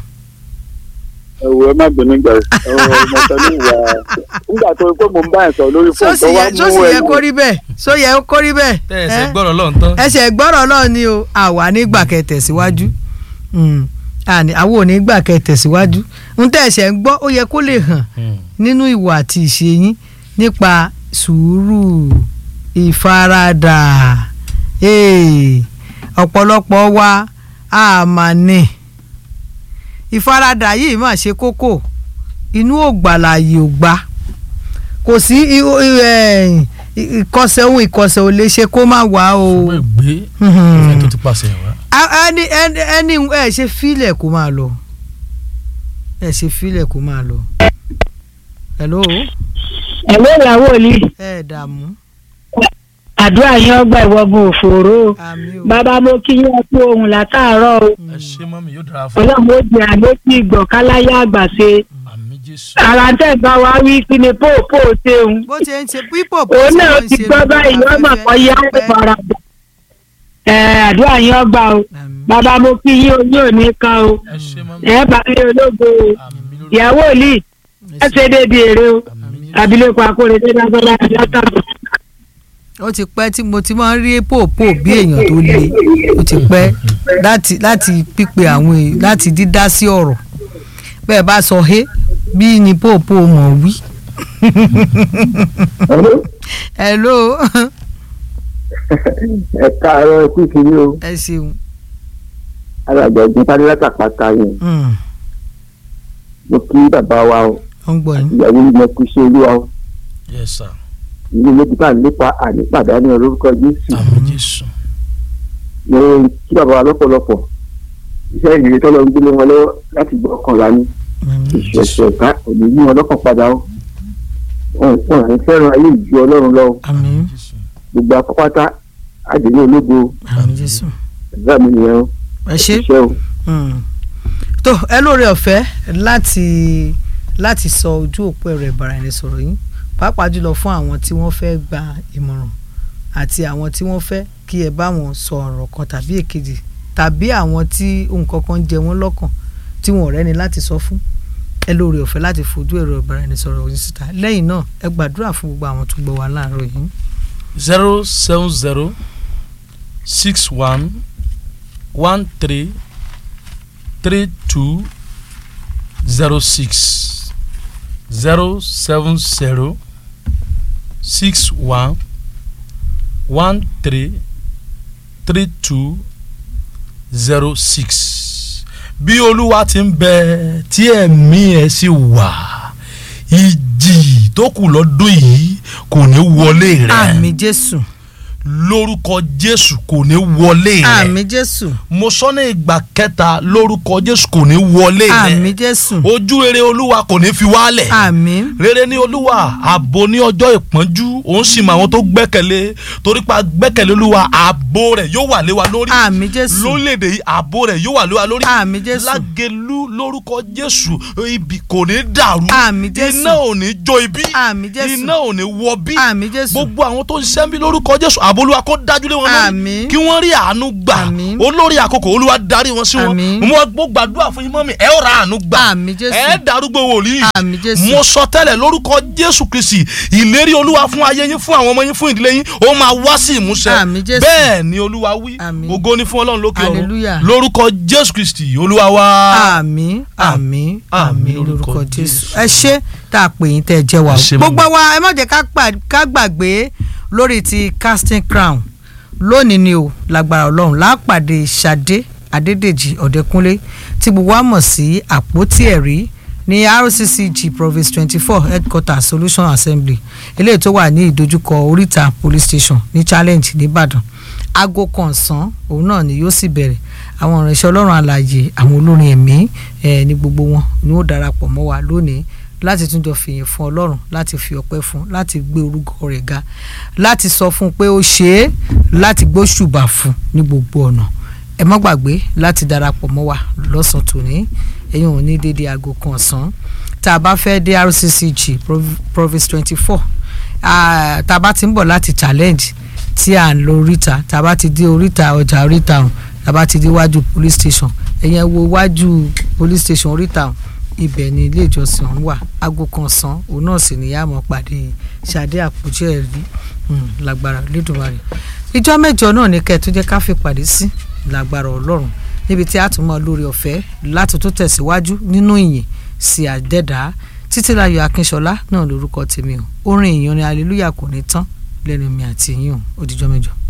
ẹ wo ẹ má gbé nígbà ẹ ọmọ tẹlẹ ìwà nígbà tó pé mo ń bá ẹ sọ lórí fóònù sósì tó wá yẹ mú sósì yẹ ẹ̀yìn. kó rí bẹ́ẹ̀ só yẹ kó rí bẹ́ẹ̀. tẹ́ ẹ ṣe ẹ́? gbọ́rọ̀ lọ́n tán. ẹsẹ̀ gbọ́rọ̀ náà ni o àwa nígbà kẹ́ tẹ̀síwájú Mm. àní àwọn ò ní gbà kẹ́ tẹ̀síwájú ń tẹ́ ẹ̀sẹ̀ ń gbọ́ ó yẹ kó lè hàn nínú ìwà àti ìṣe yín nípa sùúrù ìfaradà Ee, ọ̀pọ̀lọpọ̀ wa àmà ni ìfaradà yìí mà ṣe kókó inú ògbàlàyé ò gbà kò sí i- i- ẹ̀, ìkọsẹ̀ ohun ìkọsẹ̀ ò lè ṣe kó má wà o. ṣùgbọ́n ìgbé Mhm. ìfẹ́ tó ti pàṣẹ wá. A- ẹni ẹni ẹni ẹ ṣe fílẹ̀ kó máa lọ ẹ ṣe fílẹ̀ kó máa lọ. hello ẹ̀lọ́ ìyàwó ni ẹ dààmú àdúrà yín ọgbà ìwọ́gun òfòró àmì o bàbá mo kí yín kú ohun látàárọ̀ o ẹ ṣe mọ́mí yóò dára fún ọlọ́run ó jẹ àlétí ìgbọ̀n káláyà àgbàṣe àmì Jésù. ara tẹ̀ bá wa wí kí ni póòpó ṣeun bó ṣe ń ṣe pípò bó òun ṣe náà ń ti ṣe gbọ́ lórí báyìí ọmọ afẹ́fẹ́ kan yá ó pẹ́. fara bọ̀ ẹ̀ àdúrà yín ọgbà o Àmì. bàbá mo kí yín oyún òní kan o ẹ ṣe mọ́mí. ẹ̀ bá mi ológo o àmì lórí. ìyàwó lì ẹ ṣe débi èrè o àmì abilékọ akóredé lágbọ́lá látàbọ̀. ó ti pẹ́ tí mo ti máa ń rí pòpò bí èèyàn tó le ó ti pẹ́ láti láti pípe àwọn èèyàn láti dídá sí ọ̀rọ̀ bẹ́ẹ̀ bá sọ hé bí ni pòpò mọ̀ wí. hello ẹ káàárọ̀ ẹ kú ìkíní o ẹ ṣeun alàgbà ẹ̀gbọ́n tani látàpátá yẹn Mm, mo kí bàbá wa o ó ń gbọ́ yín. ìyàwó yìí mo kú sí olúwa o yes sir. ìlú méjì bá nípa ànípàdánù orúkọ jésù àmì Jésù. mo kí bàbá wa lọ́pọ̀lọpọ̀ iṣẹ́ ìrìn tọ́lọ́ ń gbélé wọn lọ́wọ́ láti gbọ́ ọkàn lání ìṣẹ̀ṣẹ̀ ká òní yí wọn lọ́kàn padà o wọn wọn ní fẹ́ràn ayé ìju ọlọ́run lọ àmín Jésù. gbogbo apápátá àdéhùn ológo àmín jésù ẹ̀dá mi nìyẹn o ẹ ṣe. iṣẹ́ o. Mm. tó ẹ lóore ọ̀fẹ́ láti láti sọ ojú òpó ẹ̀rọ ìbáraẹnisọ̀rọ̀ yín pàápàá jùlọ fún àwọn tí wọ́n fẹ́ gba ìmọ̀ràn àti àwọn tí wọ́n fẹ́ kí ẹ bá wọn sọ ọ̀rọ̀ kan tàbí èkejì tàbí àwọn tí nǹkan kan jẹ wọ́n lọ́kàn tí wọn ò rẹ́ni láti sọ fún ẹ lóore ọ̀fẹ́ láti fojú ẹ̀rọ ìbáraẹnisọ̀rọ̀ yín síta lẹ́yìn náà ẹ gbàdúrà fún gbogbo àwọn tó gbọ́ wa láàárọ̀ yìí. zero seven zero six one one three three two zero six zero seven zero six one one three three two zero six bí olúwa ti ń bẹ tí ẹ̀mí ẹ̀ sì wà ìjì tó kù lọ́dún yìí kò ní wọlé rẹ̀ àmì jésù lórúkọ jésù kò ní wọlé rẹ̀ àmì jésù mo sọ ní ìgbà kẹta lórúkọ jésù kò ní wọlé àmì rẹ̀ jésù ojú rere olúwa kò ní fi wálẹ̀ àmì rere ní olúwa ààbò ní ọjọ́ ìpọ́njú òun sì mọ àwọn tó gbẹ́kẹ̀lé torí pa gbẹ́kẹ̀lé olúwa ààbò rẹ̀ yóò wà lé wa lórí àmì jésù lórílẹ̀‐èdè yìí ààbò rẹ̀ yóò wà lé wa lórí àmì jésù lágẹ̀lú lórúkọ jésù ibi kò ní dàrú Àmín Jésù. iná ò ní jó ibi Àmín Jésù. iná ò ní wọ bí àmì jésù gbogbo àwọn tó ń ṣiṣẹ́ ń bí lórúkọ jésù àbólúwa kó dájú lé wọn lórí Àmín. kí wọ́n rí àánú gbà Àmín. olórí àkókò olúwa darí wọn sí wọn Àmín. mo mo gbàdúrà fún yín mọ́mí ẹ ó ra àánú gbà Àmín Jésù. ẹ darúgbó wòlíì àmì jésù mo sọ tẹ́lẹ̀ lórúkọ jésù kristi ìlérí olúwa fún ayé yín fún àwọn ọmọ yín fún ìdílé yín ó máa wá sí ìmúṣẹ Àmín Jésù. bẹ́ẹ̀ ni olúwa wí Àmín. ògo ni fún ọlọ́run lókè ọ̀run Hallelujah. lórúkọ jésù kristi olúwa wá. àmì àmì àmì Àmín lórúkọ lórúkọ jésù Jésù. ẹ ṣé tá a pè yín tẹ́ ẹ jẹ́ wa Ẹ ṣé gbogbo mọ́mí. wa ẹ má jẹ́ ká pa- ká gbàgbé lórí ti casting crown lónìí ni o lágbára ọlọ́run lápàdé ṣadé adédèjì ọ̀dẹ́kúnlé tí gbogbo wa mọ̀ sí àpótí ẹ̀rí ní rccg province twenty four headquarter solution assembly eléyìí tó wà ní ìdojúkọ oríta police station ní challenge nìbàdàn aago kan ọ̀sán òun náà ni yóò sì bẹ̀rẹ̀ àwọn ìránṣẹ́ ọlọ́run àlàyé àwọn olórin ẹ̀mí ẹ̀ ní gbogbo wọn ni ó darapọ̀ mọ́ wa lónìí láti tún jọ fìyìn fún ọlọ́run láti fi ọpẹ́ fún láti gbé orúkọ rẹ̀ ga láti sọ fún un pé ó ṣe é láti gbóṣùbà fún ní gbogbo ọ̀nà ẹ má gbàgbé láti darapọ̀ mọ́ wa lọ́sàn-án tòní ẹ̀yin ò ní dédé aago kan ọ̀sán tá a bá fẹ́ dé rccg Prov- province twenty four tá a bá ti ń bọ̀ láti challenge tí à ń lo oríta tá a bá ti dé oríta ọjà oríta ọ̀hún tá a bá ti dé iwájú police station ẹ̀yẹn wo iwájú police station oríta ọ̀hún ibẹ̀ ni ilé ìjọsìn ọ̀hún wà aago kan ọ̀sán òun náà sì ní yàmọ̀ pàdé ṣàdé àpòjì ẹ̀rí um, lágbára lẹ́dùnmarè ìjọ mẹ́jọ náà ní kẹ́ẹ̀ tó jẹ́ ká fi pàdé sí lágbára ọlọ́run níbi tí a tún mọ lórí ọ̀fẹ́ láti tó tẹ̀síwájú nínú ìyìn sí àdẹ́dá títílayọ̀ akínṣọlá náà lórúkọ tèmi o orin ìyìn orin hallelujah kò ní tán lẹ́nu mi àti yín o ó dijọ́ mẹ́jọ.